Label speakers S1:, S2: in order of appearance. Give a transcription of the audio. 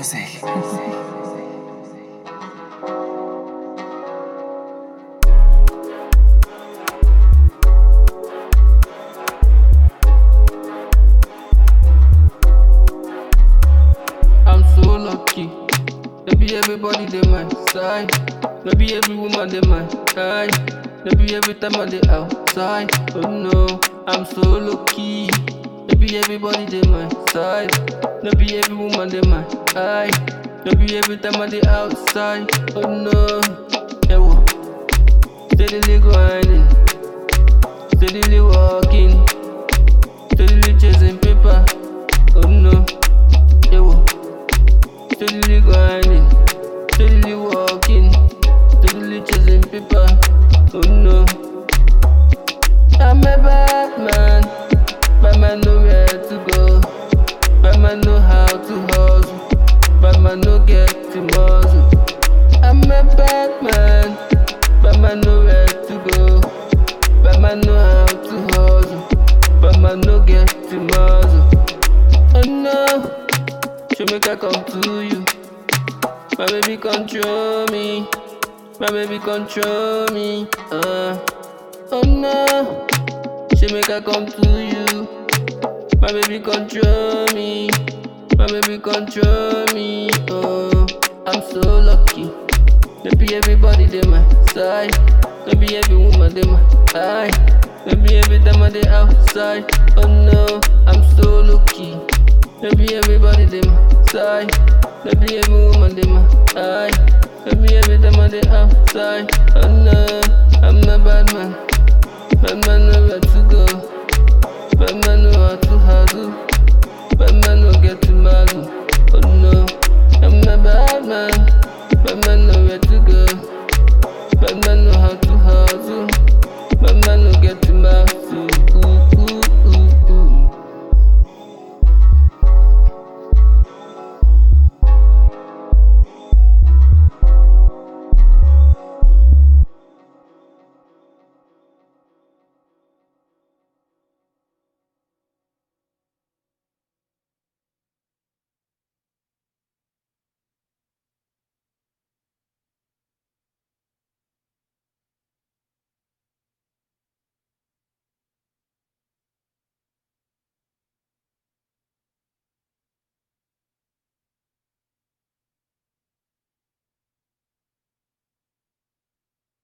S1: music.
S2: I'm so lucky. No be everybody dey my side. No be every woman dey my side. No be every time I dey outside. Oh no, I'm so lucky. No be everybody dey my side. No be every woman dey my side. No be every time I dey outside. Oh no, yeah, wo. steadily grinding, steadily walking, steadily chasing paper. Oh no, yeah, wo. Steadily grinding, steadily walking, steadily chasing paper. Oh no, I'm a bad man. Bad man know where to go. Bad man know how to hustle. Bad man no get to muzzle. I'm a bad man. Bad man know where to go. Bad man know how to hustle. Bad man no get to muzzle. Oh no. She make I come to you. My baby control me. My baby control me. Uh. Oh no. She make I come to you. My baby control me. My baby control me. Oh. I'm so lucky. No be everybody dey my side. No be every woman dey my side. No be every time I dey outside. Oh no, I'm so lucky. No be everybody dey my side. No be every woman dey my side. No be every time I dey outside. Oh no, I'm a bad man. Bad man know where to go. Bad man know how to hustle. Bad man no get to muzzle. Oh no, I'm a bad man. Bad man know where